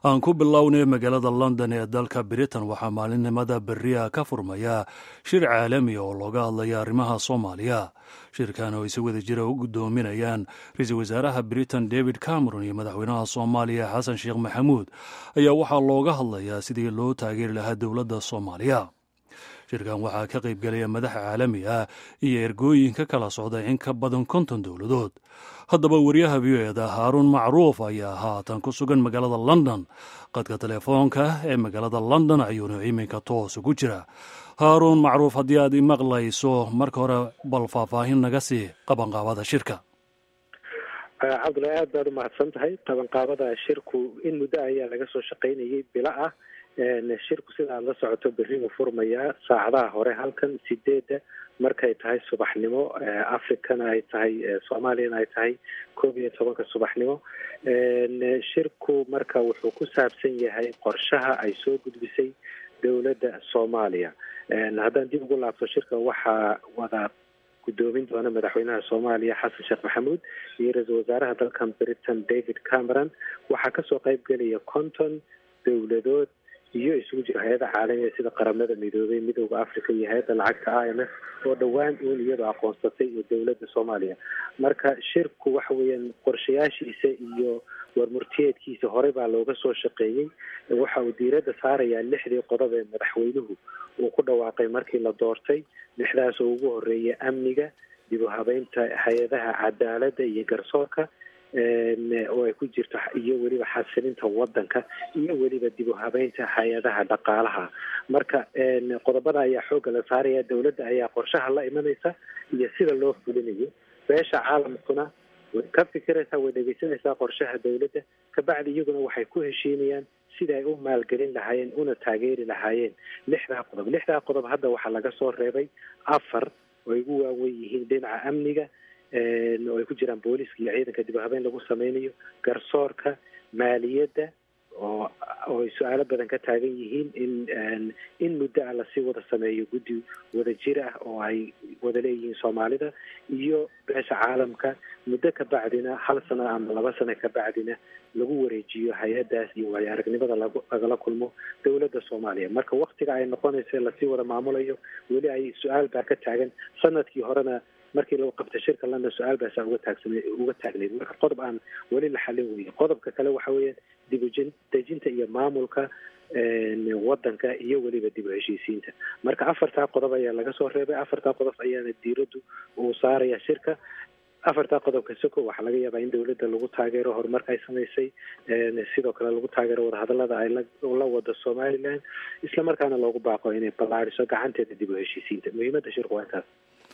aan ku bilownay magaalada london ee dalka britain waxaa maalinimada beriya ka furmaya shir caalami oo looga hadlaya arrimaha soomaaliya shirkan oo ay si wada jira u guddoominayaan ra-iisul wasaaraha britain david cameron iyo madaxweynaha soomaaliya xasan sheekh maxamuud ayaa waxaa looga hadlayaa sidii loo taageeri lahaa dowladda soomaaliya shirkan waxaa ka qaybgelaya madax caalami ah iyo ergooyin ka kala socda in ka badan konton dowladood haddaba wariyaha v o eda haaruun macruuf ayaa haatan ku sugan magaalada london qadka telefoonka ee magaalada london ayuuna iminka toos ugu jira haaruun macruuf haddii aad imaqlayso marka hore bal faahfaahin naga sii qabanqaabada shirka cabdullahi aad baad umahadsan tahay qabanqaabada shirku in muddo ayaa laga soo shaqaynayay bilo ah shirku sida aada la socoto berri uu furmayaa saacadaha hore halkan sideedda markay tahay subaxnimo africana ay tahay soomaaliyana ay tahay koob iyo tobanka subaxnimo shirku marka wuxuu ku saabsan yahay qorshaha ay soo gudbisay dowladda soomaaliya haddaan dib ugu laabto shirka waxaa wada guddoomin doona madaxweynaha soomaaliya xasan sheekh maxamuud iyo ra-iisul wasaaraha dalkan britain david cameron waxaa kasoo qayb gelaya conton dowladood iyo isugu jiro hay-ada caalamiga sida qaramada midoobay midooda africa iyo hay-adda lacagta i m f oo dhowaan uun iyadoo aqoonsatay dowladda soomaaliya marka shirku waxa weeyaan qorshayaashiisa iyo warmurtiyeedkiisa horey baa looga soo shaqeeyey waxa uu diiradda saarayaa lixdii qodob ee madaxweynuhu uu ku dhawaaqay markii la doortay lixdaas oo ugu horeeya amniga dib u habeynta hay-adaha cadaaladda iyo garsoorka oo ay ku jirto iyo weliba xasilinta wadanka iyo weliba dib u habeynta hay-adaha dhaqaalaha marka qodobada ayaa xoogga la saaraya dowladda ayaa qorshaha la imanaysa iyo sida loo fulinayo beesha caalamkuna way ka fikiraysaa way dhegeysanaysaa qorshaha dowladda kabacdi iyaguna waxay ku heshiinayaan sida ay u maalgelin lahaayeen una taageeri lahaayeen lixdaa qodob lixdaa qodob hadda waxaa laga soo reebay afar oo ay ugu waawen yihiin dhinaca amniga oo ay ku jiraan booliska iyo ciidanka dib u habeen lagu sameynayo garsoorka maaliyadda oo oo ay su-aalo badan ka taagan yihiin in in muddo ah lasii wada sameeyo guddi wada jir ah oo ay wada leeyihiin soomaalida iyo beesha caalamka muddo ka bacdina hal sano ama laba sano ka bacdina lagu wareejiyo hay-addaas iyo waayo aragnimada lagu lagala kulmo dowladda soomaaliya marka waktiga ay noqonaysa lasii wada maamulayo weli ay su-aal baa ka taagan sanadkii horena markii lagu qabtay shirka london su-aal baasaa uga taagsan uga taagnayd marka qodob aan weli la xalin weye qodobka kale waxa weeyaan dib u dejinta iyo maamulka wadanka iyo weliba dib u heshiisiinta marka afartaa qodob ayaa laga soo reebay afartaa qodob ayaana diiraddu uu saaraya shirka afartaa qodobka soko waxaa laga yaabaa in dowladda lagu taageero horumarka ay samaysay sidoo kale lagu taageero wadahadalada ay la wado somaliland isla markaana loogu baaqo inay ballaariso gacanteeda dib u heshiisiinta muhiimadda shirku waa intaas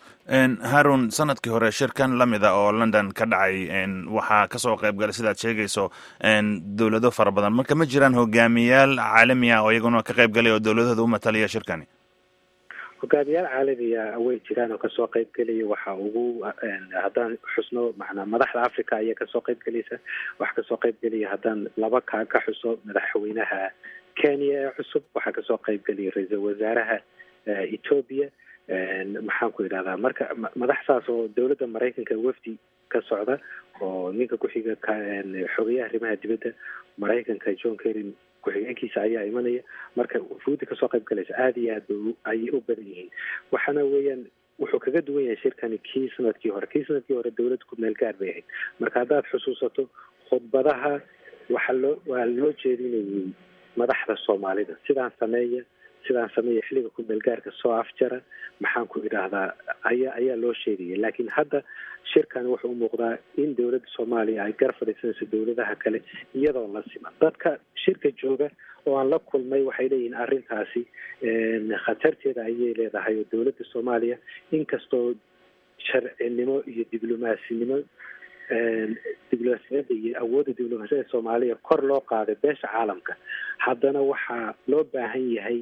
harun sanadkii hore shirkan lamid a oo london ka dhacay waxaa kasoo qayb galay sidaad sheegayso dowlado fara badan marka ma jiraan hogaamiyaal caalami ah oo iyaguna ka qayb galay oo dowladooda u matalaya shirkani hogaamiyaal caalamiga way jiraan oo kasoo qayb gelaya waxa ugu haddaan xusno manaa madaxda africa ayaa kasoo qayb gelaysa waxaa kasoo qayb gelaya haddaan laba ka ka xuso madaxweynaha kenya ee cusub waxaa kasoo qayb gelaya ra-iisul wasaaraha ethoobia maxaan ku idhahdaa marka madax saas oo dowladda maraykanka wafdi ka socda oo ninka ku-xiga xogeyaha arrimaha dibadda maraykanka john kerry ku-xigeenkiisa ayaa imanaya marka wufuudi kasoo qayb galaysa aada iyo aad ba ayay u badan yihiin waxaana weeyaan wuxuu kaga duwan yahay shirkani kii sanadkii hore kii sanadkii hore dowladda ku meel gaar bay ahayd marka haddaad xusuusato khudbadaha waxaa loo waa loo jeedinayay madaxda soomaalida sidaan sameeya sidaan sameeya xilliga ku meelgaarka soo afjara maxaan ku idhaahdaa ayaa ayaa loo sheegaya laakiin hadda shirkan wuxuu u muuqdaa in dowladda soomaaliya ay gar fadhiisanayso dowladaha kale iyadoo la siman dadka shirka jooga oo aan la kulmay waxay leeyihiin arrintaasi khatarteeda ayay leedahay oo dowladda soomaaliya inkastoo sharcinimo iyo diblomasinimo diblomaasiyadda iyo awoodda diblomaasiyada soomaaliya kor loo qaaday beesha caalamka haddana waxaa loo baahan yahay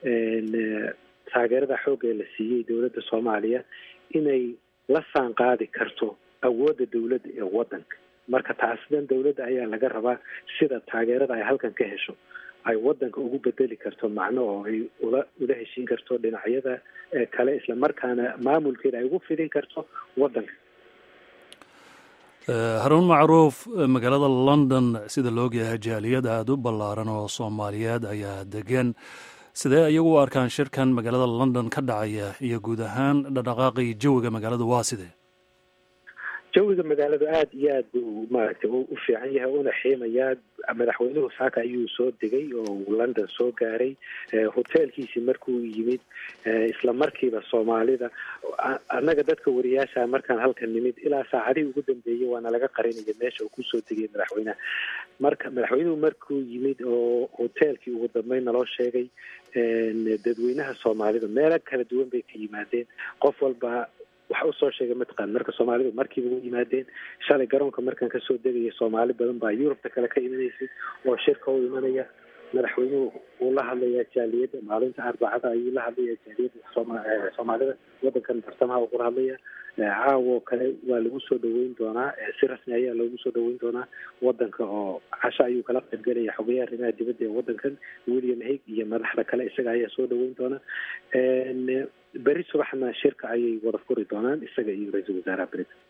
taageerada xoogga ee la siiyey dowladda soomaaliya inay la saan qaadi karto awoodda dowladda ee wadanka marka taasidan dowladda ayaa laga rabaa sida taageerada ay halkan ka hesho ay wadanka ugu bedeli karto macno oo ay ula ula heshiin karto dhinacyada kale isla markaana maamulkeeda ay ugu fidin karto wadanka haruun macruuf magaalada london sida la ogyahay jaaliyad aada u ballaaran oo soomaaliyeed ayaa degan sidee iyagu u arkaan shirkan magaalada london ka dhacaya iyo guud ahaan dhaqdhaqaaqii jawiga magaalada waa sidee jawiga magaaladu aada iyo aad buu maaragtay u fiican yahay una xiimayaa madaxweynuhu saaka ayuu soo degay oo uu london soo gaaray hoteelkiisii markuu yimid isla markiiba soomaalida annaga dadka wariyaasha markaan halkan nimid ilaa saacadihii ugu dambeeyey waana laga qarinaya meesha uu kusoo degay madaxweynaha marka madaxweynuhu markuu yimid oo hoteelkii ugu dambeyn naloo sheegay dadweynaha soomaalida meelo kala duwan bay ka yimaadeen qof walba waxa usoo sheegay mataqaan marka soomaalidu markiiba u yimaadeen shalay garoonka markaan kasoo degaya soomaali badan baa yurubta kale ka imanaysay oo shirka u imanaya madaxweynuhu wuu la hadlayaa jaaliyadda maalinta arbacada ayuu la hadlayaa jaaliyadda soomaalida wadankan bartamaha uu kula hadlaya caawo kale waa lagu soo dhaweyn doonaa si rasmi ayaa loogu soo dhaweyn doonaa wadanka oo casho ayuu kala qaybgelaya xogayaha arrimaha dibadda ee wadankan william haig iyo madaxda kale isaga ayaa soo dhaweyn doona beri subaxna shirka ayay wada furi doonaan isaga iyo ra-iisul wasaaraha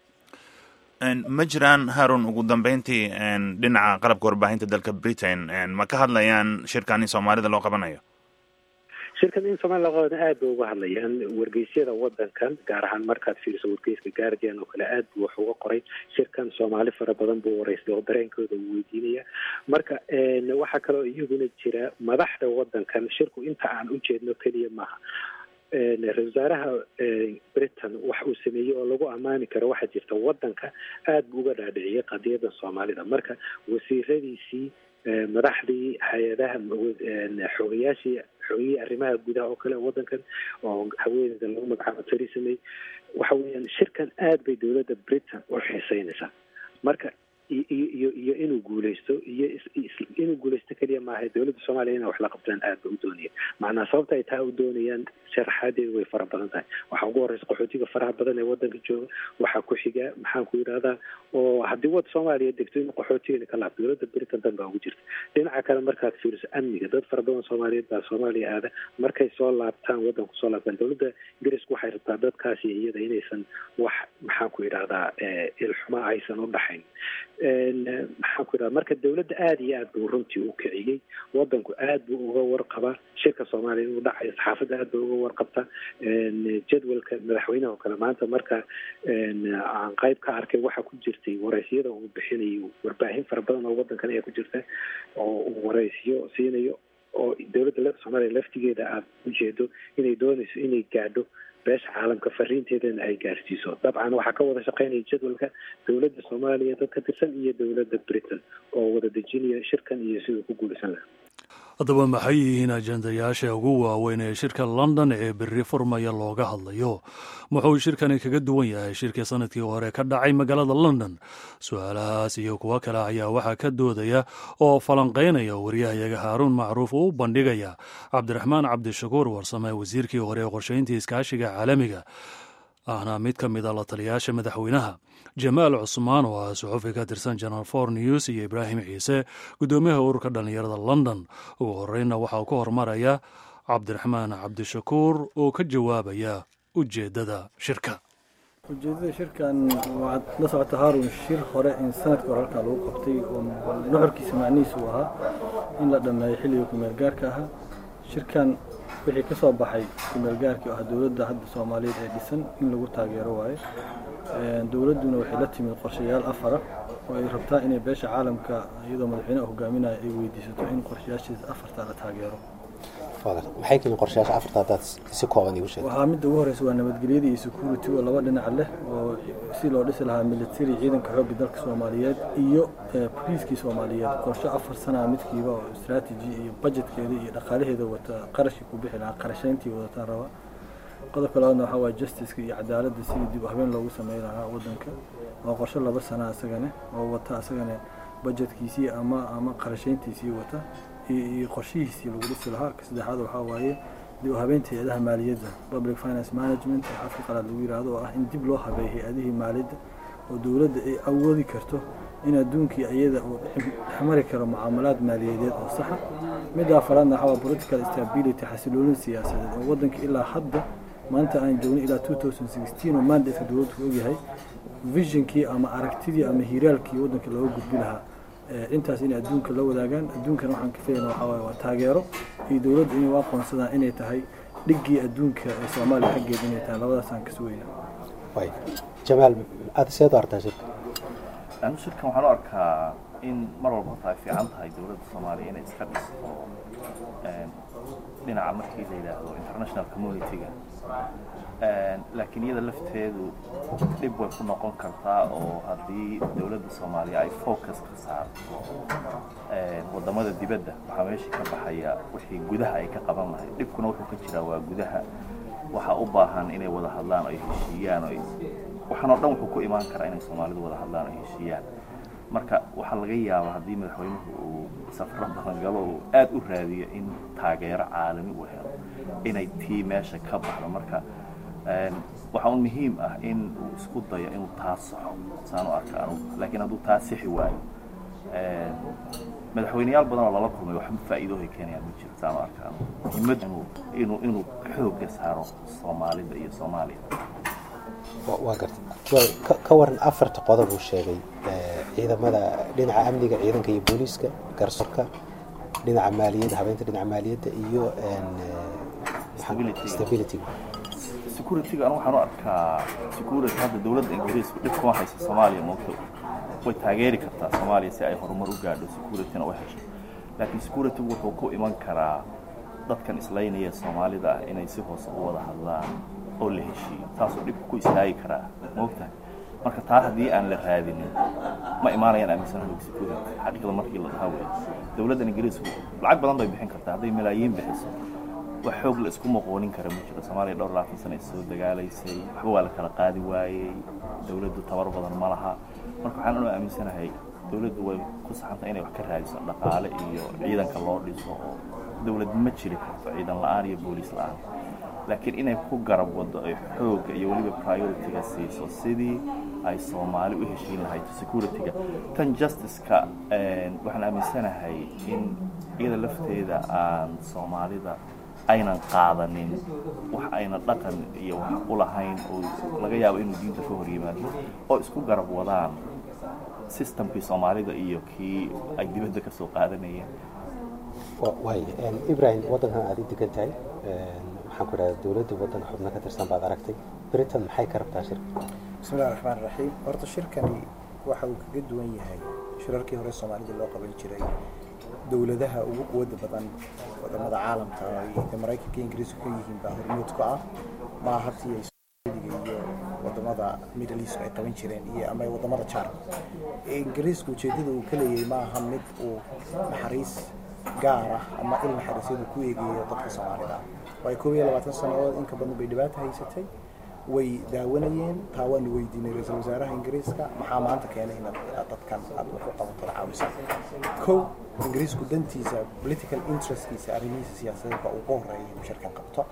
britain ma jiraan harun ugu dambeyntii dhinaca qalabka warbaahinta dalka britain ma ka hadlayaan shirkan in soomaalida loo qabanayo shirkan in soomaliya loo qabana aad bay uga hadlayaan wargeysyada wadankan gaar ahaan markaad fiiriso wargeyska guardian oo kale aad buu wax uga qoray shirkan soomaali fara badan buu wareystay oo dareenkooda uu weydiinaya marka waxaa kaloo iyaguna jira madaxda wadankan shirku inta aan ujeedno keliya maaha ra-isul wasaaraha britain wax uu sameeyey oo lagu ammaani karo waxaa jirta wadanka aada buu uga dhaadhiciyay qadiyadda soomaalida marka wasiiradiisii madaxdii hay-adaha xogayaashii xogiyihii arrimaha gudaha oo kale wadankan oo haweeneyda lagu magacaabo theresa may waxa weeyaan shirkan aad bay dowladda britain u xiiseynaysaa marka iyo iyo inuu guuleysto iyo inuu guuleysto keliya maaha dowladda soomaaliya inay wax la qabtaan aad ba u doonaya macnaa sababta ay taa u doonayaan sharaxaadeedu way fara badan tahay waxaa ugu horeysa qaxootiga faraha badan ee wadanka jooga waxaa ku xiga maxaan ku yidhahdaa oo haddii wad soomaaliya degto in qaxootigana ka laabto dowladda britain dan baa ugu jirta dhinaca kale markaad fiiriso amniga dad fara badan soomaaliyeed baa soomaaliya aada markay soo laabtaan wadanku soo laabtaan dowladda ingiriisku waxay rabtaa dadkaasi iyada inaysan wax maxaan ku yidhahdaa ilxuma aysan u dhaxayn maxaan ku yidhahda marka dowladda aada iyo aad buu runtii u kiciyey wadanku aad buu uga warqabaa shirka soomaaliya inuu dhacayo saxaafadda aad bay uga warqabta jadwalka madaxweynaha oo kale maanta marka aan qayb ka arkay waxaa ku jirtay wareysyada uu bixinayo warbaahin fara badan oo wadankan ayaa ku jirta oo uu wareysyo siinayo oo dowladda soomaaliya laftigeeda aada ujeedo inay doonayso inay gaadho beesha caalamka fariinteedana ay gaarsiiso dabcan waxaa ka wada shaqeynaya jadwalka dowladda soomaaliya dad ka tirsan iyo dowladda britain oo wada dejinaya shirkan iyo siduu ku guulaysan lahaa haddaba maxay yihiin ajendayaasha ugu waaweyn ee shirka london ee berri furmaya looga hadlayo muxuu shirkani kaga duwan yahay shirkii sanadkii hore ka dhacay magaalada london su-aalahaas iyo kuwo kale ayaa waxaa ka doodaya oo falanqaynaya waryahayaga haaruun macruuf uu u bandhigaya cabdiraxmaan cabdishakuur warsame wasiirkii hore ee qorshayntii iskaashiga caalamiga ahna mid ka mid a la taliyaasha madaxweynaha jamaal cusmaan oo ah suxufi ka tirsan janal for news iyo ibraahim ciise guddoomiyaha ururka dhallinyarada london ugu horreynna waxaa ku hormaraya cabdiraxmaan cabdishakuur oo ka jawaabaya ujeeddada shirka ujeedada shirkan waxaad la socota haarun shir hore in sanadka hore halkaa lagu qabtay oo nuxurkiisa macnihiisu uu ahaa in la dhammeeyo xilliga kumeelgaarka ahaa shirkan wixii ka soo baxay kumeelgaarkii oo ah dowladda hadda soomaaliyeed ee dhisan in lagu taageero waaye dowladduna waxay la timid qorshayaal afara oo ay rabtaa inay beesha caalamka iyadoo madaxweyneha hogaaminaya ay weydiisato in qorshayaashiisa afarta la taageero maxay kami qorshayaasha afarta haddaad si kooban igu sheeg waxaa midda ugu horeysa waa nabadgelyada iyo security oo laba dhinac leh oo si loo dhisi lahaa military ciidanka xoogga dalka soomaaliyeed iyo boliiskii soomaaliyeed qorshe afar sanaa midkiiba oo strategy iyo budgetkeeda iyo dhaqaalaheeda wata qarashii ku bixi lahaa qarashayntii wadataan raba qodobka labaadna waxaa waaya justiceka iyo cadaaladda sidii dib u habeen loogu sameyn lahaa waddanka waa qorshe laba sana isagane oo wata isagane budgetkiisii ama ama qarashayntiisii wata iyo qorshihiisii lagu dhisi lahaa ka saddexaad waxaa waaye dib u habeynta hay-adaha maaliyadda public finance management ee afka qalaad lagu yidhaahdo oo ah in dib loo habeeyo hay-adihii maaliyadda oo dowladda ay awoodi karto in adduunkii iyada uu dhexmari karo mucaamalaad maaliyadeed oo saxa midda afaraadna waxaa waa political stability xasiloolin siyaasadeed oo waddanka ilaa hadda maanta aan joogno ilaa oo mandatka dowladdu ku ogyahay visionkii ama aragtidii ama hiiraalkii waddanka looga gudbi lahaa intaas inay adduunka la wadaagaan adduunkana waxaan ka filayna waxaa waaye waa taageero iyo dowladda inay u aqoonsadaan inay tahay dhiggii adduunka ee soomaaliya xaggeeda inay tahay labadaasaan ka sugayna way jamaal aada seed u artaa shirka anu shirkan waxaan u arkaa in mar walba horta ay fiican tahay dowladda soomaaliya inay iska dhisto dhinaca markii la yidhaahdo international community-ga laakiin iyada lafteedu dhib way ku noqon kartaa oo haddii dowladda soomaaliya ay focus ka saarto waddamada dibadda waxaa meesha ka baxaya wixii gudaha ay ka qaban lahayd dhibkuna wuxuu ka jiraa waa gudaha waxaa u baahan inay wada hadlaan oo ay heshiiyaan oo waxaan oo dhan wuxuu ku imaan karaa inay soomaalidu wada hadlaan oo heshiiyaan marka waxaa laga yaabaa haddii madaxweynuhu uu safro badan galo uu aad u raadiyo in taageero caalami uu helo inay tii meesha ka baxdo marka waxaa un muhiim ah in uu isku dayo inuu taa saxo saan u arka anugu laakiin hadduu taa sixi waayo madaxweyneyaal badan oo lala kulmay waxba faa'iidoohay keenayaan ma jiro saan u arka anugu muhiimad inuu inuu inuu xoogga saaro soomaalida iyo soomaaliya waa gartay ka waran afarta qodob uu sheegay ciidamada dhinaca amniga ciidanka iyo booliiska garsoorka dhinaca maaliyadda habeynta dhinaca maaliyadda iyo stability security-ga anu waxaan u arkaa security hadda dowladda ingiriisku dhib kuma haysa soomaaliya moogto way taageeri kartaa soomaaliya si ay horumar u gaadho security-na u hesho laakiin security wuxuu ku iman karaa dadkan islaynaya soomaalida ah inay si hoose u wada hadlaan oo la heshiiyo taasuu dhibku ku istaagi karaa moogtahay marka taa haddii aan la raadinin ma imaanayaan aaminsanahay security xaqiiqda markii la dhahaa wey dowladdan ingiriisku lacag badan bay bixin kartaa hadday malaayiin bixiso wax xoog la isku maqoonin kara ma jiro soomaaliya dhowr labaatan sana is soo dagaalaysay waxba waa la kala qaadi waayey dowladdu tabar badan ma laha marka waxaan anu aaminsanahay dowladdu way ku saxanta inay wax ka raadiso dhaqaale iyo ciidanka loo dhiso oo dowlad ma jiri karto ciidan la-aan iyo booliis la-aan laakiin inay ku garab wado ay xoogga iyo weliba priority-ga siiso sidii ay soomaali u heshiin lahayd security-ga tan justice-ka waxaan aaminsanahay in iyada lafteeda aan soomaalida aynan qaadanin wax ayna dhaqan iyo wax u lahayn oo laga yaabo inuu diinta ka hor yimaado oo isku garab wadaan systemkii soomaalida iyo kii ay dibadda ka soo qaadanayeen waay ibrahim waddankan aad i degan tahay maxaan ku idhahda dowladda waddanka xubno ka tirsan baad aragtay britain maxay ka rabtaa shirka bismillahi raxmaan raxiim horta shirkani waxa uu kaga duwan yahay shirarkii hore soomaalida loo qaban jiray dowladaha ugu quwadda badan wadamada caalamka ay maraykanka ingiriiska ka yihiin baa hormuudka ah ma hatii ay saudiga iyo wadamada middle east ay qaban jireen iyo ama wadamada jaarka ingiriiska ujeedada uu ka leeyahay ma aha mid uu naxariis gaar ah ama il naxariisyadu ku eegayo dadka soomaalida ah waayo koob iyo labaatan sannadood inka badan bay dhibaato haysatay way daawanayeen taa waanu weydiinay ra-iisul wasaaraha ingiriiska maxaa maanta keenay inaad dadkan aad wax u qabato la caawisa kow ingiriisku dantiisa political interestkiisa arrimihiisa siyaasadeed baa ugu horeeya inuu shirkan qabto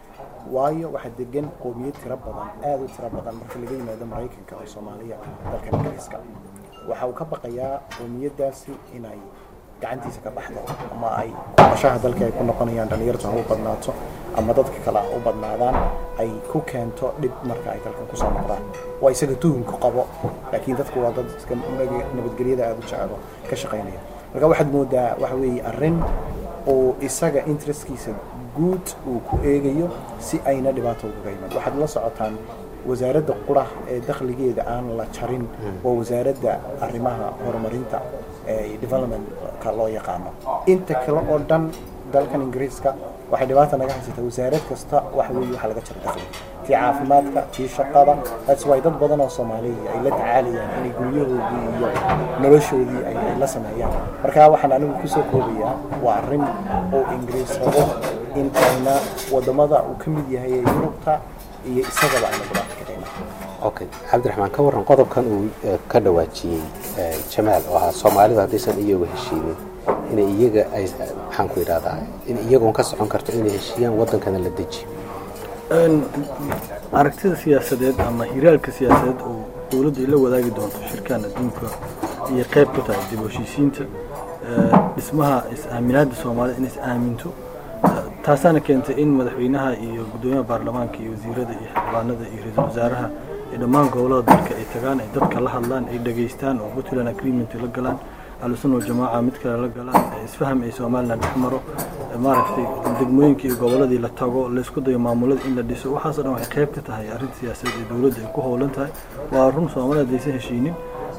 waayo waxaa degan qoomiyad tiro badan aada u tiro badan marka laga yimaado maraykanka oo soomaaliya dalkan ingiriiska waxa uu ka baqayaa qoomiyaddaasi inay gacantiisa ka baxdo ama ay kuqashaha dalka ay ku noqonayaan dhalinyartu ha u badnaato ama dadka kale u badnaadaan ay ku keento dhib marka ay dalkan kusoo noqdaan waa isaga tuhunku qabo laakiin dadku waa dad iska nabadgelyada aada u jecelo ka shaqaynaya marka waxaad moodaa waxa weeye arrin uu isaga interestkiisa guud uu ku eegayo si ayna dhibaato ugaga iman waxaad la socotaan wasaaradda qura ee dakhligeeda aan la jarin waa wasaaradda arrimaha horumarinta developmentka loo yaqaano inta kale oo dhan dalkan ingiriiska waxay dhibaata naga haysataa wasaarad kasta waxa weeye waxaa laga jara dakhli tii caafimaadka tii shaqada that's why dad badan oo soomaaliya ay la tacaalayaan inay guryahoodii iyo noloshoodii ay la sameeyaan marka waxaan anigu kusoo koobayaa waa arrin oo ingiriis rabo in ayna wadamada uu ka mid yahay ee yurubta iyo isagaba ayna dhibaato ka dhicin okay cabdiraxmaan ka warran qodobkan uu ka dhawaajiyey jamaal oo ahaa soomaalidu haddaysan iyagu heshiinin inay iyaga ay maxaan ku idhahdaa in iyagoon ka socon karto inay heshiiyaan waddankana la dejiyo aragtida siyaasadeed ama hiraalka siyaasadeed oo dowladdu ay la wadaagi doonto shirkan adduunka iyo qayb ku tahay dib u heshiisiinta dhismaha is-aaminaadda soomaalida inay is aaminto taasaana keentay in madaxweynaha iyo guddoomiyaha baarlamaanka iyo wasiirada iyo xildhibaanada iyo ra-iisul wasaaraha dhammaan gobolada dalka ay tagaan ay dadka la hadlaan ay dhegaystaan oo puntland agreement la galaan ahlusunna waljamaaca mid kale la galaan isfaham ay somalilan dhex maro maaragtay degmooyinka iyo goboladii la tago laysku dayo maamulada in la dhiso waxaasoo dhan waxay qayb ka tahay arrin siyaasadeed ee dowladda ay ku howlan tahay waa run soomaalida aysan heshiinin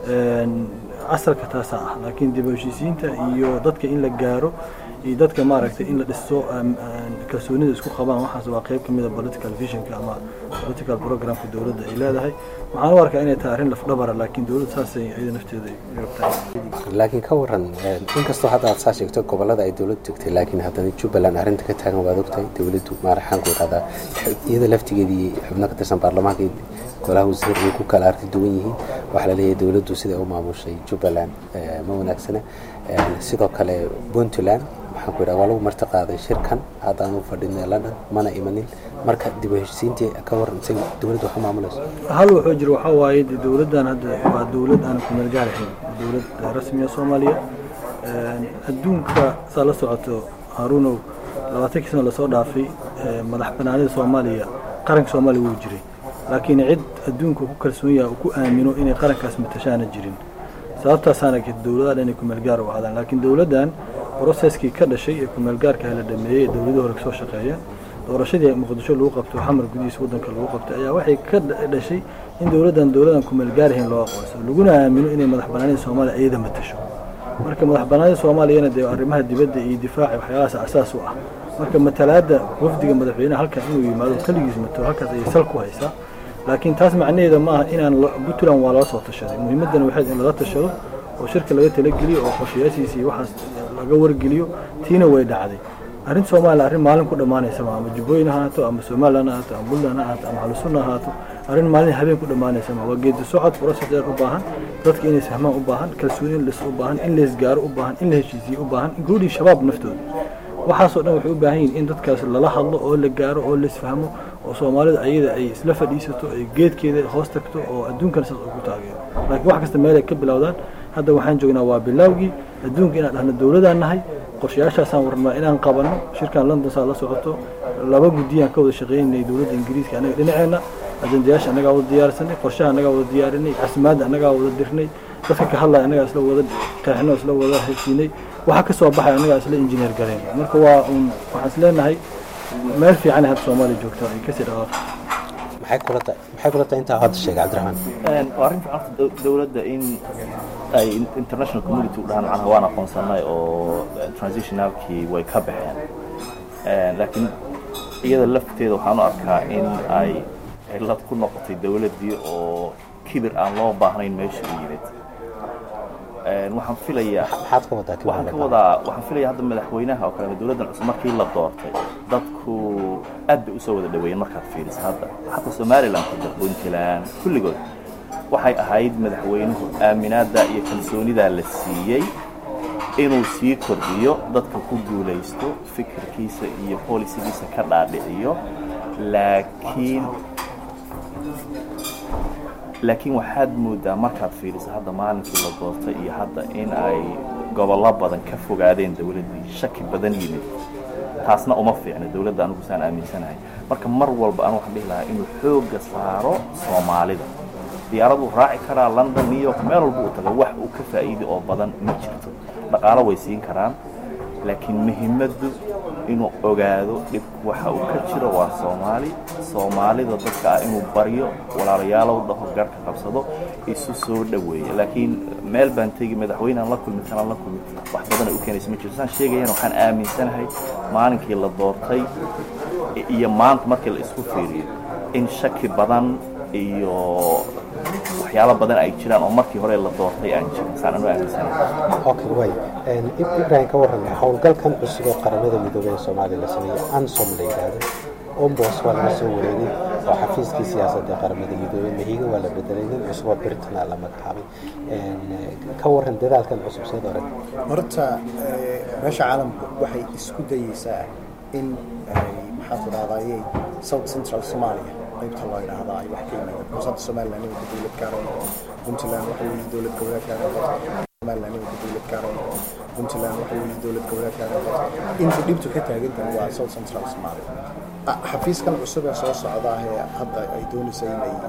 asalka taasaa ah laakiin dib u heshiisiinta iyo dadka in la gaaro iyo dadka maaragtay in la dhisto kalsoonida isku qabaan waxaas waa qayb ka mid a political visionka ama political programka dowladda ay leedahay waxaan u arkaa inay tahay arrin lafdhabara laakiin dowladda saasay iyada nafteeda rabtahay laakiin ka waran inkastoo hadda aad saa sheegto gobolada ay dowladdu tegtay laakiin haddana jubbaland arrinta ka taagan waad ogtahay dowladdu maaraxaan ku idhahdaa iyada laftigeedii xubno ka tirsan baarlamaanka golaha wasiir ay ku kala arki duwan yihiin waxaa la leeyahay dowladdu siday u maamushay jubbaland ma wanaagsana sidoo kale puntland waxaan ku idhaha waa lagu marti qaaday shirkan haddaan u fadhinay london mana imanin marka dib u heshiisiintii ka waran say dowladdu wax u maamulayso hal wuxuu jira waxaa waaye de dowladdan hadda waa dowlad aan ku meel gaarahayn dowlad rasmiya soomaaliya adduunka saa la socoto haruunow labaatankii sano lasoo dhaafay madax banaanida soomaaliya qaranka soomaaliya wuu jiray laakiin cid adduunka ku kalsoon yahay ku aamino inay qarankaas matashaana jirin sababtaasaana dowladaha dhan ay kumeelgaar u ahaadaan laakiin dowladdan broseskii ka dhashay ee kumeelgaarka la dhameeyey ee dowladii hore kasoo shaqeeyeen doorashadii muqdisho lagu qabto xamar gudihiisa waddanka lagu qabtay ayaa waxay ka dhashay in dowladdan dowladan kumeelgaarahayn loo aqoonsado laguna aamino inay madax banaanida soomaaliya iyada matasho marka madax banaanida soomaaliyana dee arrimaha dibadda iyo difaaca waxyaalahaas asaas u ah marka matalaadda wafdiga madaxweyneha halkan inuu yimaado keligiis matalo halkaas ayay sal ku haysaa laakiin taas macnaheeda ma aha inaan puntland waa lala soo tashaday muhiimaddana waxayd in lala tashado oo shirka laga talageliyo oo qorshayaashiisa iyo waxaas laga wargeliyo tiina way dhacday arrin soomaaliya arrin maalin ku dhammaanaysa ma ama jubbooyin ha ahaato ama somaliland ha ahaato ama puntland ha ahaato ama halusunna ha ahaato arrin maalin habeen ku dhammaanaysa ma waa geedi socod process dheer u baahan dadka inay sahmaan u baahan kalsooni in lis u baahan in laysgaaro u baahan in la heshiisiyo u baahan including shabaab naftooda waxaasoo dhan waxay u baahan yihiin in dadkaas lala hadlo oo la gaaro oo laisfahmo oo soomaalida ayada ay isla fadhiisato ay geedkeeda hoos tagto oo adduunkana saas ugu taageero laakiin wax kasta meel ay ka bilowdaan hadda waxaan joognaa waa bilowgii adduunka inaan dhahno dowladaan nahay qorshayaashaasaan warnaa inaan qabanno shirkan london saa la socoto laba guddiyaan ka wada shaqeynay dowladda ingiriiska annaga dhinaceenna ajandayaasha annagaa wada diyaarsanay qorshaha annagaa wada diyaarinay casimaadda annagaa wada dirnay dadka ka hadlaya annagaa isla wada qeexno isla wada heshiinay waxa ka soo baxay annagaa isla injineer galeen marka waa un waxaan is leenahay meel fiican hadda soomaaliya joogto ay kasii dhawaaqo maxay kula tahay maxay kula tahay intaa hadda sheegay cabdiraxmaan waa arrin fiican dowladda in ay international community u dhahaan macnaha waan aqoonsanay oo transitionalkii way ka baxeen laakiin iyada lafteeda waxaan u arkaa in ay cillad ku noqotay dowladdii oo kibir aan loo baahnayn meesha u yimid waxaan filayaa maxaad ka wadaa waxaan ka wadaa waxaan filayaa hadda madaxweynaha oo kale dowladdan cusub markii la doortay dadku aad bay usoo wada dhaweeyeen markaad fiiriso hadda xataa somaliland hadda puntland kulligood waxay ahayd madaxweynuhu aaminaadda iyo kalsoonidaa la siiyey inuu sii kordhiyo dadka ku guulaysto fikirkiisa iyo bolisigiisa ka dhaadhiciyo laakiin laakiin waxaad moodaa markaad fiiriso hadda maalinkii la doortay iyo hadda in ay gobollo badan ka fogaadeen dowladdii shaki badan yimid taasna uma fiicna dowladda anigu saan aaminsanahay marka mar walba anu waxaan dhihi lahaa inuu xoogga saaro soomaalida diyaaraduu raaci karaa london new york meel walba u tago wax uu ka faa'iidi oo badan ma jirto dhaqaalo way siin karaan laakiin muhiimaddu inuu ogaado dhibku waxa uu ka jiro waa soomaali soomaalida dadka ah inuu baryo walaalayaalow dhaho garhka qabsado isu soo dhoweeya laakiin meel baan tegi madaxweynean la kulmi kanaan la kulmi wax badan ay u keenaysa ma jirto saan sheegayana waxaan aaminsanahay maalinkii la doortay iyo maanta markii la isku fiiriyo in shaki badan iyo waxyaalo badan ay jiraan oo markii hore la doortay aan jirin saan anu aaminsanahay okay way ibrahim ka warran howlgalkan cusub oo qaramada midoobey ee soomaaliya la sameeyey ansom la yidhaahdo ombos waa laga soo wareegay oo xafiiskii siyaasadda ee qaramada midoobey mahiga waa la bedelay nin cusub oo britain aa la magacaabay ka warran dadaalkan cusub seed orag horta meesha caalamku waxay isku dayeysaa in maxaa ku dhahdaayey south central somalia qaybta loo yidhaahda ay wax ka yimaadeen because hadda somaliland imanka dowlad gaaran puntland waxa weeye dowlad goboleed gaaran somaliland imanka dowlad gaaran puntland waxa weeye dowlad goboleed gaaran inta dhibtu ka taagantahay waa south central somalia xafiiskan cusub ee soo socda ee hadda ay doonaysa inay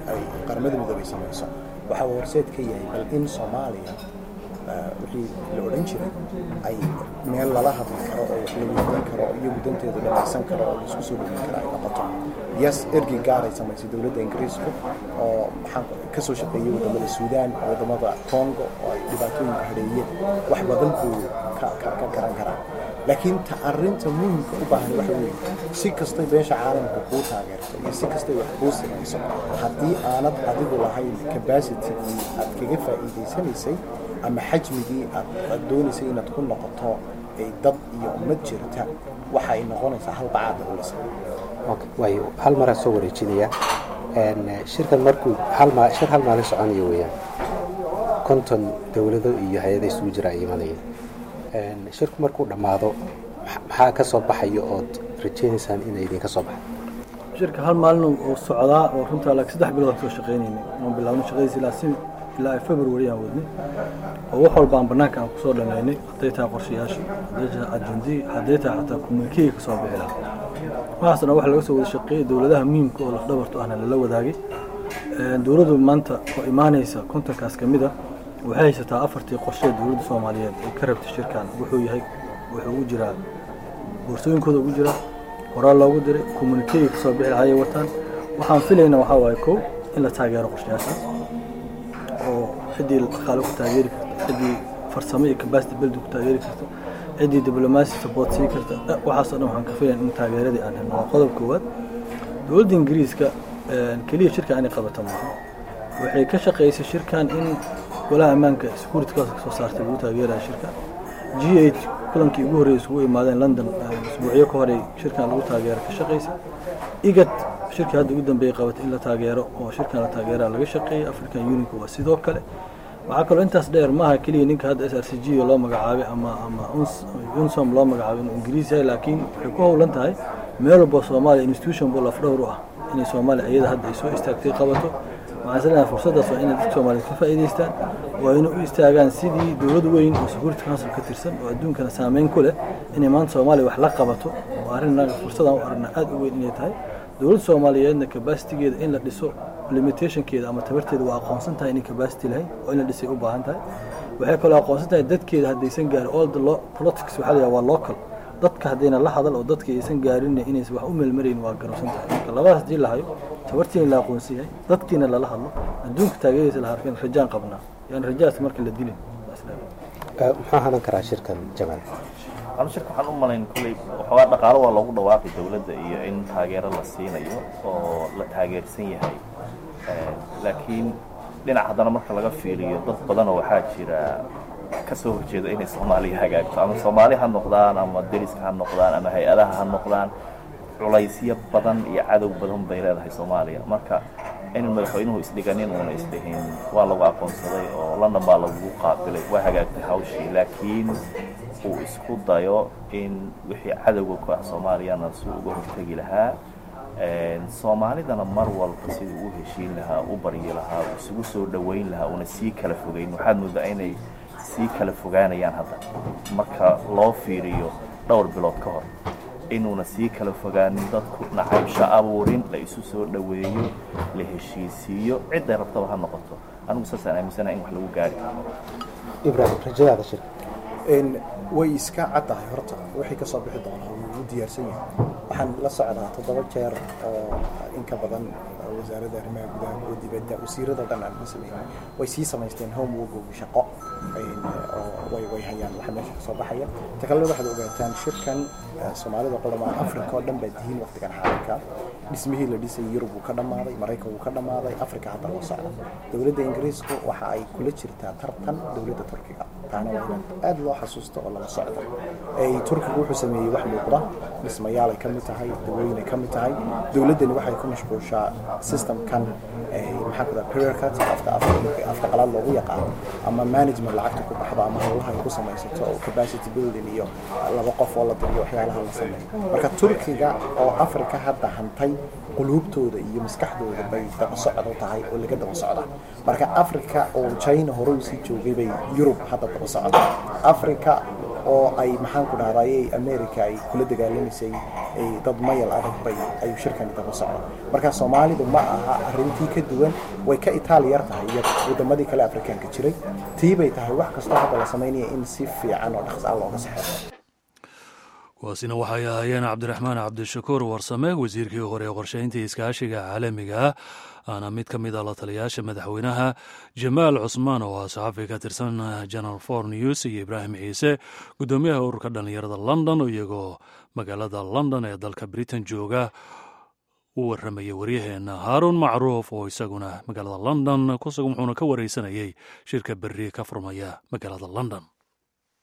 ay qaramada midoobay samayso waxa uu horseed ka yahay bal in soomaaliya wixii la odhan jiray ay meel lala hadli karo oo wax la weydiin karo oo iyagu danteedu dhamaysan karo oo laisku soo dhowin karo ay noqoto yes ergey gaar ay samaysay dowladda ingiriisku oo maxaan ka soo shaqeeyey wadamada suudaan wadamada congo oo ay dhibaatooyinka hadheeyeen wax badan buu ka ka garan karaa laakiin ta arrinta muhimka u baahan waxa weeye si kastay beesha caalamka kuu taageerto iyo si kastay wax kuu samayso haddii aanad adigu lahayn capacitigii aad kaga faa'iidaysanaysay ama xajmigii aad aad doonaysay inaad ku noqoto ay dad iyo ummad jirta waxa ay noqonaysaa hal bacaada ulisa waayo hal maraa soo wareejinaya shirkan markuu hal ma shir hal maalin soconaya weeyaan konton dowlado iyo hay-ada isugu jira ay imanayeen shirku markuu dhammaado maxaa ka soo baxaya ood rajaynaysaan inay idinka soo baxo shirka hal maalin oo socdaa oo runtaa laakiin saddex bilood aan soo shaqaynaynay oon bilaabno shaqadiisa ilaa si ilaa ay february aan wadnay oo wax walba aan bannaanka aan kusoo dhammaynay hadday tahay qorshayaasha hadday tahay ajendii hadday tahay xataa communiquega ka soo bixi lahaa waxaasna waxa laga soo wada shaqeeyey dowladaha muhiimka oo lafdhabartu ahna lala wadaagay dowladdu maanta oo imaanaysa kontonkaas ka mid a waxay haysataa afartii qorshe dowladda soomaaliyeed ay ka rabtay shirkan wuxuu yahay wuxuu ugu jiraa boorsooyinkooda ugu jiraa horaal loogu diray communiquega ka soo bixi lahaa ayay wataan waxaan filayna waxaa waaye kow in la taageero qorshayaashaas oo ciddii dhaqaale ku taageeri karta ciddii farsamo iyo capacity building ku taageeri karta ciddii diblomacy support sii karta waxaasoo dhan waxaan ka filayn in taageeradii aan helno waa qodob koowaad dowladda ingiriiska keliya shirkan inay qabata maaha waxay ka shaqaysay shirkan in golaha ammaanka security council ka soo saartay lagu taageeraya shirkan g h kulankii ugu horreeyay isugu imaadeen london isbuucyo ka horey shirkan lagu taageero ka shaqaysay igad shirkii hadda ugu dambeeyey qabatay in la taageero oo shirkan la taageeraa laga shaqeeyay african unionka waa sidoo kale waxaa kaloo intaas dheer maaha keliya ninka hadda s r c g loo magacaabay ama ama unsom loo magacaabay inuu ingiriis yahay laakiin waxay ku howlan tahay meel walba soomaaliya institution buu lafdhowr u ah inay soomaaliya iyada hadda ay soo istaagtay qabato waxaan isleeyahay fursaddaas waa inay dadka soomaaliyeed ka faa'iidaystaan waa inay u istaagaan sidii dowlad weyn oo security council ka tirsan oo adduunkana saameyn ku leh inay maanta soomaaliya wax la qabato oo arrin fursadaan u aragna aad u weyn inay tahay dowladda soomaaliyeedna capacitigeeda in la dhiso limitationkeeda ama tabarteeda waa aqoonsan tahay inay capacity lahayn oo in la dhisay u baahan tahay waxay kaloo aqoonsan tahay dadkeeda haddaysan gaarin all the law politics waxaa la waa local dadka haddayna la hadal oo dadka aysan gaarin inaysan wax u meelmarayn waa garabsan tahay marka labadaas haddii la hayo tabartiina la aqoonsan yahay dadkiina lala hadlo adduunka taageeraysa la harkan rajaan qabnaa yani rajaas marka la dilin muxuu hadan karaa shirkan jamaal anu shirka waxaan u malayn kolley waxoogaa dhaqaalo waa loogu dhawaaqay dowladda iyo in taageero la siinayo oo la taageersan yahay laakiin dhinac haddana marka laga fiiriyo dad badanoo waxaa jira ka soo horjeeda inay soomaaliya hagaagto ama soomaali ha noqdaan ama deriska ha noqdaan ama hay-adaha ha noqdaan culaysyo badan iyo cadow badan bay leedahay soomaaliya marka in madaxweynuhu isdhiganin uuna isdhihin waa lagu aqoonsaday oo london baa lagu qaabilay waa hagaagtay hawshii laakiin uu isku dayo in wixii cadowga ku ah soomaaliyana si uga hortegi lahaa soomaalidana mar walba siduu u heshiin lahaa u baryi lahaa isugu soo dhoweyn lahaa una sii kala fogeyn waxaad moodaa inay sii kala fogaanayaan hadda marka loo fiiriyo dhowr bilood ka hor inuuna sii kala fogaanin dadku nacaybsho abuurin la isu soo dhoweeyo la heshiisiiyo cidday rabtaba ha noqoto anigu saasaan aaminsana in wax lagu gaari ibrahim rajadaada shirka way iska caddahay horta wixii ka soo bixi doonaa wuu u diyaarsan yahay waxaan la socdaa toddoba jeer oo in ka badan wasaaradda arrimaha gudaha kuwa dibadda wasiirada dhan aan la sameeyay way sii samaysteen homework shaqo oo way way hayaan waxa meesha ka soo baxaya ta kalena waxaad ogaataan shirkan soomaalida qolamaan africa oo dhan baa dihiin waqtigan xaalinka dhismihii la dhisay yurub wuu ka dhammaaday maraykan wuu ka dhammaaday africa hadda loo socda dowladda ingiriisku waxa ay kula jirtaa tartan dowladda turkiga taana waa inaan aad loo xasuusto oo lala socdo turkigu wuxuu sameeyey wax muuqda dhismayaal ay ka mid tahay dawooyin ay ka mid tahay dowladdani waxay ku mashquushaa systemkan maxaa ku dhaha period cut afta afta qalaad loogu yaqaano ama management lacagta ku baxdo ama howlaha ay ku samaysato oo capacity building iyo laba qof oo la diriyo waxyaalaha la sameeyo marka turkiga oo africa hadda hantay quluubtooda iyo maskaxdooda bay daba socdo tahay oo laga daba socda marka africa oo china hore usii joogay bay yurub hadda daba socda africa oo ay maxaan ku dhahday america ay kula dagaalamaysay dad mayal adag bay ayuu shirkani daba socda marka soomaalidu ma aha arrintii ka duwan way ka itaali yar tahay iyo wadamadii kale afrikaanka jiray tii bay tahay wax kastoo hadda la samaynaya in si fiican oo dhaqs ah looga saxeexo kuwaasina waxay ahaayeen cabdiraxmaan cabdishakuur warsame wasiirkii hore ee qorshaynta iskaashiga caalamiga aana mid ka mid a la taliyaasha madaxweynaha jamaal cusmaan oo ah saxafi ka tirsan janal for news iyo ibraahim ciise guddoomiyaha ururka dhallinyarada london iyagoo magaalada london ee dalka britain jooga u warramaya waryaheena haaruun macruuf oo isaguna magaalada london kusugan wuxuuna ka wareysanayay shirka berri ka furmaya magaalada london